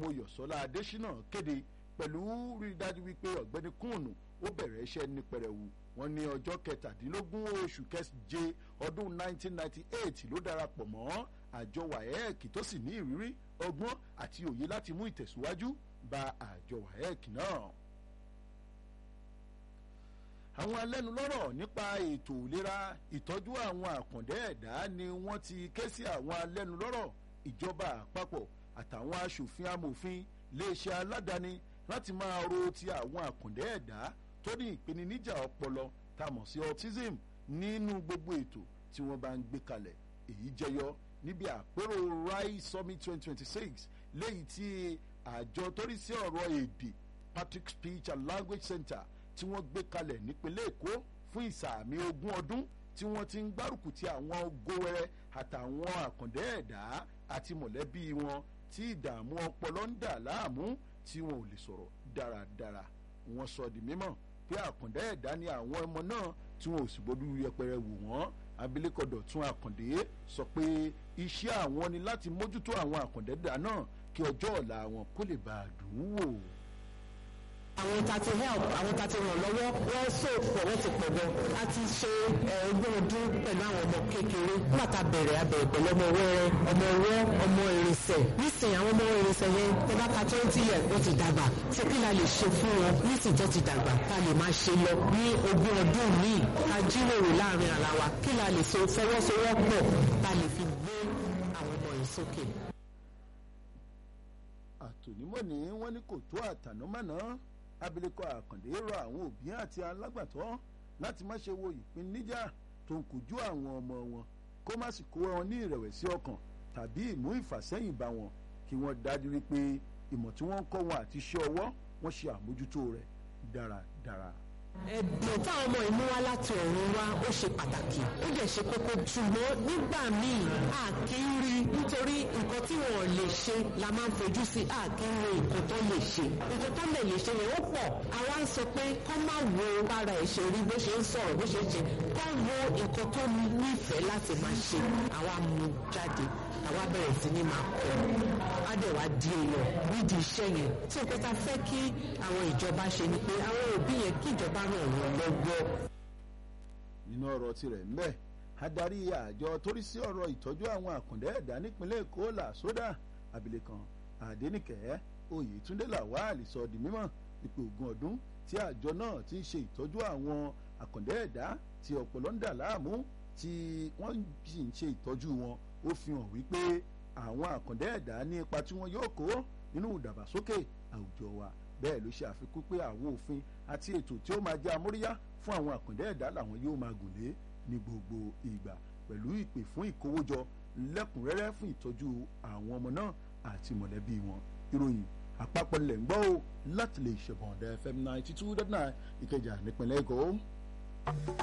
mọ́yọ̀sọ́lá adésínà kéde pẹ̀lú rí i dájú wípé ọ̀gbẹ́ni kúnnù ó bẹ̀rẹ̀ iṣẹ́ ní pẹrẹwu wọn ní ọjọ́ kẹtàdínlógún oṣù keje ọdún 1998 ló darapọ̀ mọ́ àjọ waec tó sì ní ìrírí ọgbọ́n àti òye láti mú ìtẹ̀síwájú bá àjọ waec náà àwọn alẹ́nulọ́rọ̀ nípa ètò ìlera ìtọ́jú àwọn àkàndá ẹ̀dá ni wọ́n ti ké sí àwọn alẹ́nulọ́rọ̀ ìjọba àpapọ̀ àtàwọn aṣòfin amòfin iléeṣẹ́ aládàáni láti máa ro ti àwọn àkàndá ẹ̀dá tó ní ìpèníjà ọpọlọ tá a mọ̀ sí autism nínú gbogbo ètò tí wọ́n bá ń gbé kalẹ̀ èyí jẹyọ níbi àpérò rai summit twenty twenty six léyìí tí àjọ tó rí sí ọ̀rọ̀ èdè patrick speech and language center tí wọ́n gbé kalẹ̀ nípínlẹ̀ èkó fún ìsàmì ogún ọdún tí wọ́n ti ń gbárùkù ti àwọn gowẹrẹ àtàwọn àkàndá ẹ̀dá àti mọ̀lẹ́bí wọn tí ìdààmú ọpọlọ ń dà láàmú tí wọn ò lè sọ̀rọ̀ dáradára wọ́n sọ di mímọ̀ pé àkàndá ẹ̀dá ni àwọn ọmọ náà tí wọn ò sì gbọdọ̀ yẹpẹrẹ wò wọ́n abilékọ dọ̀tún àkàndé sọ pé iṣẹ́ àwọn ni láti mójútó àwọn àkàndá ẹ̀dá náà kí ọjọ́ ọ̀la wọn kó lè bá a dùn ún wò àwọn ta ti help àwọn ta ti ràn lọ́wọ́ wọ́n so pọ̀ wọ́n ti pọ̀ gan a ti ṣe ogún ọdún pẹ̀lú àwọn ọmọ kékeré nígbà tá a bẹ̀rẹ̀ a bẹ̀rẹ̀ pẹ̀lú ọmọ wẹ́rẹ́ ọmọ ọwọ́ ọmọ ìrìnsẹ̀ nísìnyí àwọn ọmọ ìrìnsẹ̀ yẹn tẹ bá ka twenty years wọ́n ti dàgbà ṣé kí la lè ṣe fún wọn nísìnyí tó ti dàgbà tá a lè máa ṣe lọ ní ogún ọdún míì ká jíròrò láàrin ara wa kí la lè so fọwọ́sowọ́pọ̀ tá a lè fi gbé àwọn ọmọ yìí sókè. àtònímọ̀ ni wọ́n ní kò tó àtànúmọ̀nà abilékọ àkàndé rọ àwọn òbí àti alágbàtọ́ láti má ṣe wo ìpèníjà tó ń kojú àwọn ọmọ wọn kó má sì kó wọn ní ìrẹ̀wẹ̀sì ọkàn tàbí ìmú ìfàsẹ́yìn bá wọn kí wọ́n dájú wípé ìmọ̀ tí wọ́n ń kọ́ wọn àti iṣẹ́ ọwọ́ wọn ṣe àmójútó rẹ̀ dáradára. ẹ̀bùn táwọn ọmọ ìmú wá láti ọ̀run wá ó ṣe pàtàkì ó dẹ̀ ṣe kókó ṣùgbọ́n nígbà míì a kì í rí nítorí nǹkan tí wọn ò lè ṣe la máa ń fojú sí a kì í rí nǹkan tó lè ṣe nǹkan tó lè lè ṣe yẹn ó pọ̀ àwa ń sọ pé kọ́ má wo bára ẹ̀ ṣe rí bó ṣe ń sọ̀rọ̀ bó ṣe ń ṣe kọ́ wo nǹkan tó nífẹ̀ẹ́ láti máa ṣe àwa mú jáde àwa bẹ̀rẹ̀ sí ní máa kọ́ á dẹ̀ wá di èèyàn nídìí iṣẹ́ yẹn tí nǹkan ta fẹ́ kí àwọn ìjọba ṣe ni pé àwọn òbí yẹn kí ìjọba ràn wọ́n lọ́wọ́. nínú ọ̀rọ̀ tirẹ̀ ńbẹ́ adarí àjọ torí sí ọ̀rọ̀ ìtọ́jú àwọn àkàndá ẹ̀dá nípínlẹ̀ èkó làsódà abilékan adẹnìkẹ́ oyètúndé làwálì sọ di mímọ̀ ipò ogún ọdún tí àjọ náà ti ń ṣe ìtọ́jú àwọn àkàndá ẹ̀dá tí ọpọlọ ń dà láàmú tí wọ́n sì ń ṣe ìtọ́jú wọn ó fi hàn wípé àwọn àkàndá ẹ̀dá ní ipa tí wọ́n yóò kó nínú ìdàgbàsókè àwùjọ wa bẹ́ẹ̀ ló ṣe àfikún pé àwọn òfin àti ètò tí ó máa jẹ́ amóríyá fún àwọn àkàndá ẹ̀dá làwọn yóò máa gùn lé ní gbogbo ìgbà pẹ̀lú ìpè fún ìkówójọ lẹ́kùnrẹ́rẹ́ fún ìtọ́jú àwọn ọmọ náà àti mọ̀lẹ́bí wọn ìròyìn àpapọ̀ ilẹ̀ ń gbọ́ o láti lè ṣẹ̀bọ̀n ọ̀dà fm ninety two dot nine ìkẹjà nípínlẹ̀ èkó.